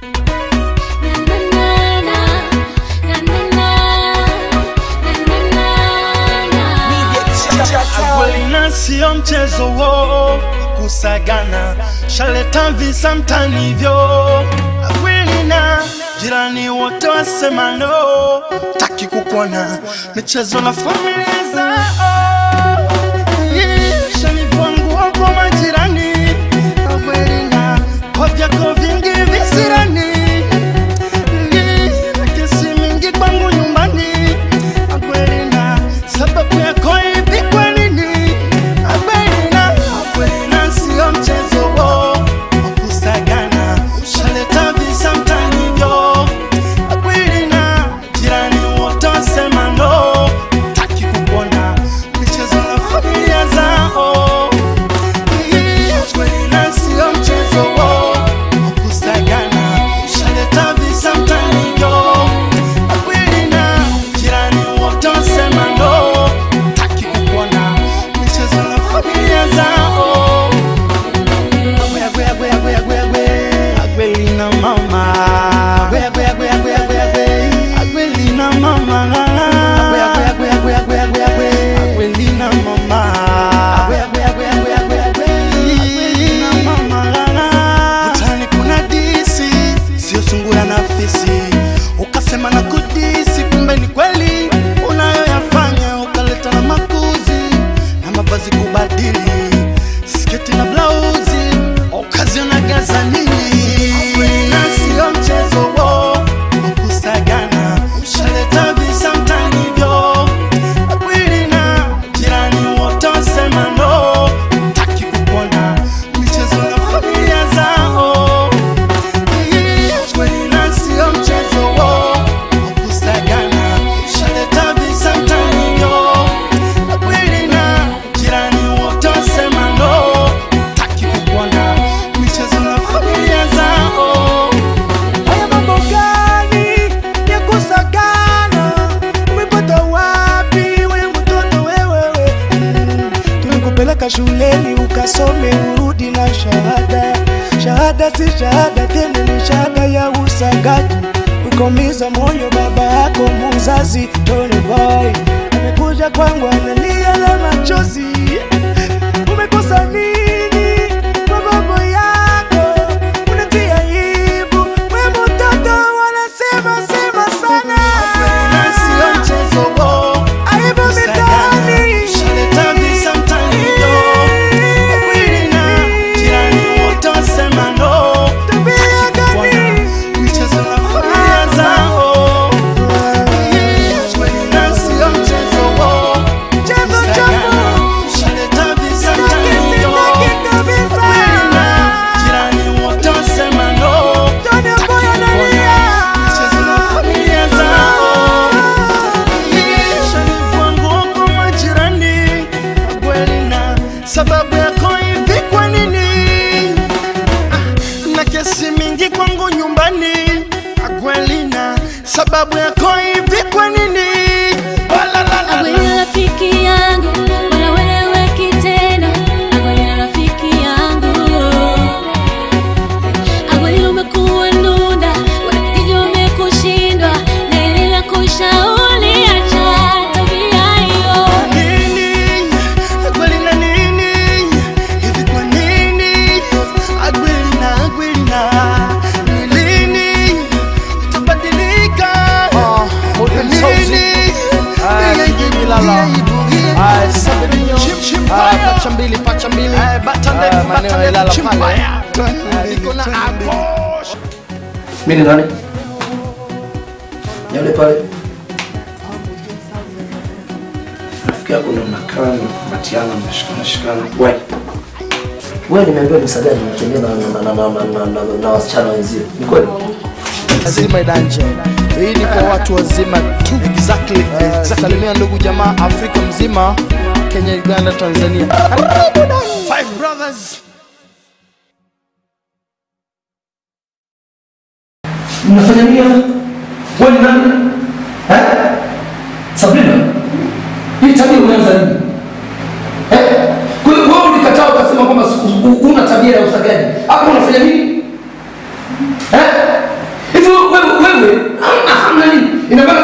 Agwelina sio mchezo wo kusagana, shaleta visa mtanivyo. Agwelina jirani wote wasema no, taki kukuona michezo na familia zao. Yeah, shanivua nguo kwa majirani. Agwelina kwa vyako vingi visirani. Yeah, na kesi mingi kwangu nyumbani. Agwelina sababu yako hivi kwa nini? Agwelina, Agwelina sio mchezo wo wa kusagana, shaleta visa mtanivyo. Agwelina, jirani wote wasema no, taki kukuona michezo na familia zao. Yeah, Agwelina sio mchezo wo wa kusagana, shaleta visa mtanivyo. Agwelina, jirani wote wasema no, taki kukuona michezo na familia zao. Agwe, agwe, agwe, agwe, agwe, agwe. Agwelina mama. Agwe, agwe, agwe, agwe, agwe, agwe. Agwelina mama. Agwe, agwe, agwe, agwe, agwe, agwe, agwe. Agwelina mama. Agwe, agwe, agwe, agwe, agwe, agwe. Agwelina mama. Utani kuna disi, sio sungura na fisi. Ukasema na kudisi, kumbe ni kweli unayoyafanya. Ukaleta na makuzi na mavazi kubadili, sketi na blauzi, ukaziona gaza nini? Na sio mchezo wo wa kusagana, shaleta visa mtanivyo. Akwilina, jirani wote wasema no, taki kukuona michezo na familia zao. Akwilina sio mchezo wo wa kusagana, shaleta visa mtanivyo. Akwilina, jirani wote wasema no, taki kukuona michezo na familia zao. Haya mambo gani ya kusagana? Umepata wapi we mtoto wewewe? Mm, Tulikupeleka shuleni ukasome urudi na shahada. Shahada si shahada tena, ni shahada ya usagaji. Ukomiza moyo baba yako muzazi Tony Boy amekuja kwangu analia na machozi. Umekosa nini kwa baba yako? Unatia aibu we mtoto, wanasema sema sana. Akwilina sio mchezo wo Aibu mitaani. Shaleta visa mtanivyo. Akwilina, jirani wote wasema no, Tabia kuona gani? michezo na familia zao. Akwilina sio mchezo wo Mchezo kusagana. chafu. Shaleta visa Sitaki, mtanivyo. sitaki kabisa. Akwilina, jirani wote wasema no, Tony Boy analia. michezo na familia zao. Shanivua nguo kwa majirani. Akwilina, sababu yako hivi kwa nini? na kesi mingi kwangu nyumbani. Akwelina, sababu yako hivi kwa nini? Walalala. Agwelina rafiki yangu, wala wewe kitena. Agwelina rafiki yangu. Agwelina umekuwa nunda, wanakijiji wamekushindwa, na ile la kushauri acha tabia hiyo. Nini? Akwelina nini? Hivi kwa nini? Akwelina, Akwelina, ni lini utabadilika? Nini? pacha mbili pacha mbili Ah, maeneo ya Ilala pale Niko na abo. Mimi ni nani? Ni Yule pale. Rafiki yako ndo mnakaa mnatiana mnashikana shikana. Wewe. Wewe nimeambiwa ni msajali unatembea na na na na na na na wasichana wenzio. Ni kweli? lazima idanje hii ni kwa watu wazima tu exactly salimia ndugu jamaa afrika mzima kenya uganda tanzania Five brothers. Mnafanya nini hapa? Wewe ni nani? Eh? Sabrina. Hii tabia umeanza nini? Eh? Kwa hiyo wewe ulikataa ukasema kwamba siku- u- una tabia ya usagaji. Hapo unafanya nini? Eh? ina maana